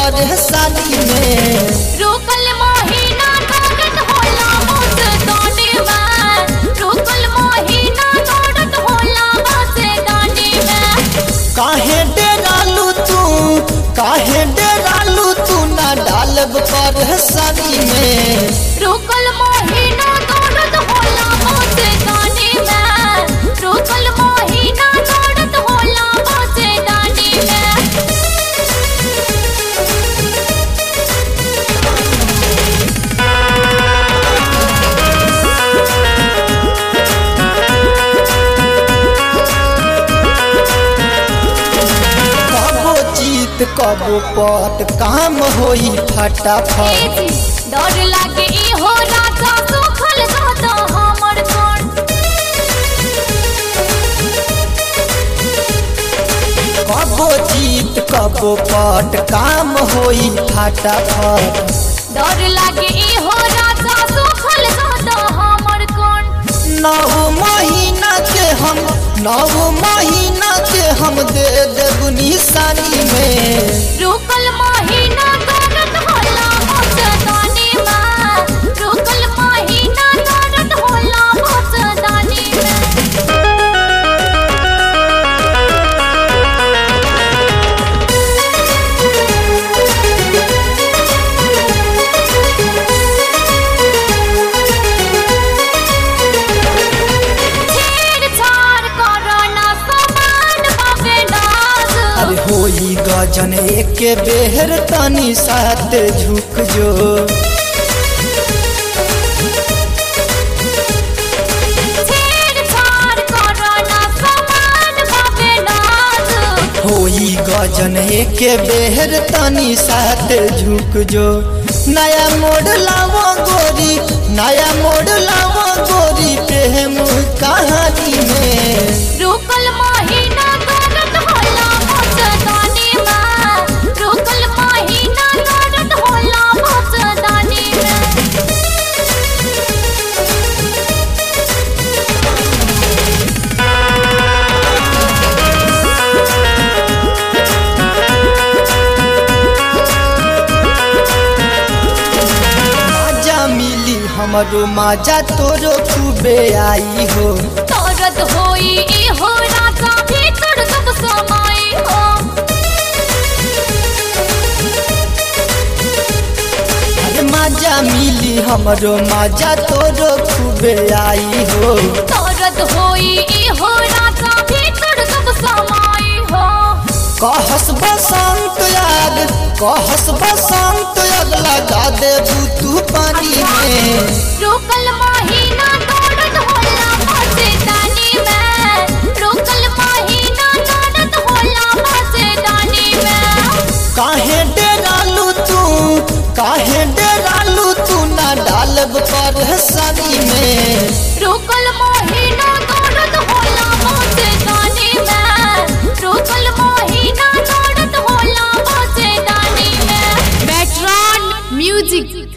परेशानी में रुकल महीना दौड़त होला बस दानी में रुकल महीना दौड़त होला बस दानी में काहे डेरालू तू काहे डेरालू तू ना डालब परेशानी में रुकल महीना दौड़त होला बस दानी में रुकल महीना दौड़त होला बस दानी में कबो जीत कबो पट काम होई फटाफट डर लागे इहो राजा सुखल दादा हमर कोन कबो जीत कबो पट काम होई फटाफट डर लागे इहो राजा सुखल दादा हमर कोन नौ महीना के हम नौ महीना के हम दे देब निशानी में रुकल महीना दौड़त होला मस्तानी में रुकल महीना दौड़त होला मस्तानी में छेड़छाड़ करो ना समान बाबे नाज अरे होई गजन एक बेहर तनी साथ झुक जो छेड़छाड़ करो ना समान बाबे नाज होई गजन एक बेहर तनी साथ झुक जो नया मोड़ लावो गोरी नया मोड़ लावो गोरी प्रेम कहानी में रुकल महीना दौड़त होला मस्तानी में रुकल महीना दौड़त होला मस्तानी में माजा मिली हमरो माजा तोरो खूबे आई हो दौड़त होई इहो राजा भीतर सब समाई हो अरे माजा मिली हमरो माजा तोरो खूबे आई हो दौड़त होई इहो राजा भीतर सब समाई हो कहस बसंत याद कहस बसंत याद लगा देबू तू पानी में रुकल महीना दौड़त होला मस्तानी में रुकल महीना दौड़त होला मस्तानी में काहे डेरालू तू काहे डेरालू तू ना डालब परेशानी में रुकल महीना दौड़त होला मस्तानी में रुकल महीना दौड़त होला मस्तानी में Metron Music